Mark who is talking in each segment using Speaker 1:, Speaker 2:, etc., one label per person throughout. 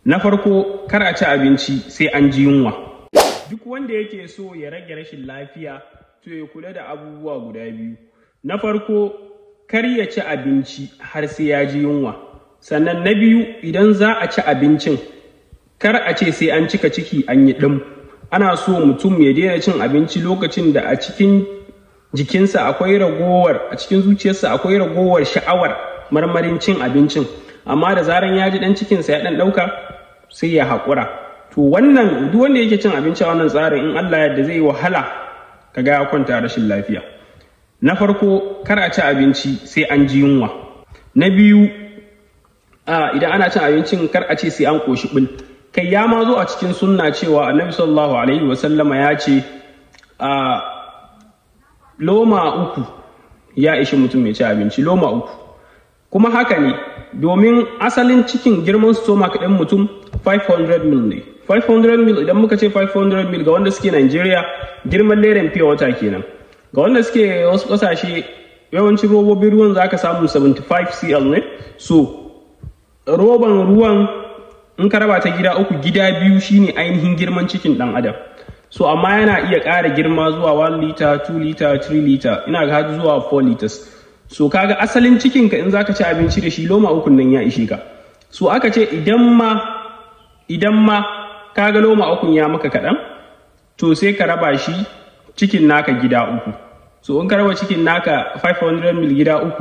Speaker 1: na farko kar a ci abinci sai an ji yunwa duk wanda yake so ya rage rashin lafiya to ya kula da abubuwa guda biyu na farko kar ya ci abinci har sai ya ji yunwa sannan na biyu idan za a ci abincin kar a ce sai an cika ciki an yi ɗin ana so mutum ya daina cin abinci lokacin da a cikin jikinsa akwai ragowar a cikin zuciyarsa akwai ragowar sha'awar marmarin cin abincin amma da zaran ya ji ɗan cikinsa ya ɗan ɗauka sai ya haƙura to wannan duk wanda yake cin abinci a wannan tsarin in Allah yadda zai yi wahala kaga ya kwanta rashin lafiya na farko kar a ci abinci sai an ji yunwa na biyu idan ana cin abincin kar a ce sai an ƙoshi ɓul kai ya ma zo a cikin sunna cewa annabi sallallahu alaihi wasallama ya ce a loma uku ya ishi mutum mai ci abinci loma uku kuma haka ne domin asalin cikin girman stomach ɗin mutum 500 mil ne 500 mil idan muka ce 500 mil ga wanda suke Najeriya girman leren fiye wata kenan ga wanda suke wasu ƙasashe yawancin robobin ruwan za ka samu 75 cl ne so roban ruwan in ka raba ta gida uku gida biyu shine ainihin girman cikin ɗan adam so amma yana iya ƙara girma zuwa 1 liter 2 liter 3 liter ina ga zuwa 4 liters so kaga asalin cikinka in zaka ci abinci da shi loma ukun nan ya ishe ka so aka ce idan ma idan ma kaga loma ukun ya maka kaɗan to sai ka raba shi cikin naka gida uku so in ka raba cikin naka 500 mil gida uku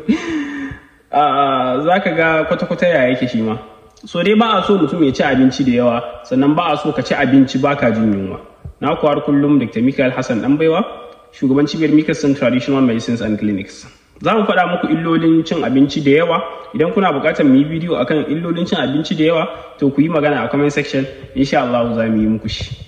Speaker 1: za ka ga kwata-kwata ya yake shi ma so dai ba a so mutum ya ci abinci da yawa sannan ba a so ka ci abinci ba ka jin yunwa na kuwa kullum dr michael hassan dan baiwa shugaban cibiyar michelson traditional medicines and clinics za mu faɗa muku illolin cin abinci da yawa idan kuna buƙatar mu yi bidiyo akan illolin cin abinci da yawa to ku yi magana a comment section insha Allah za mu yi muku shi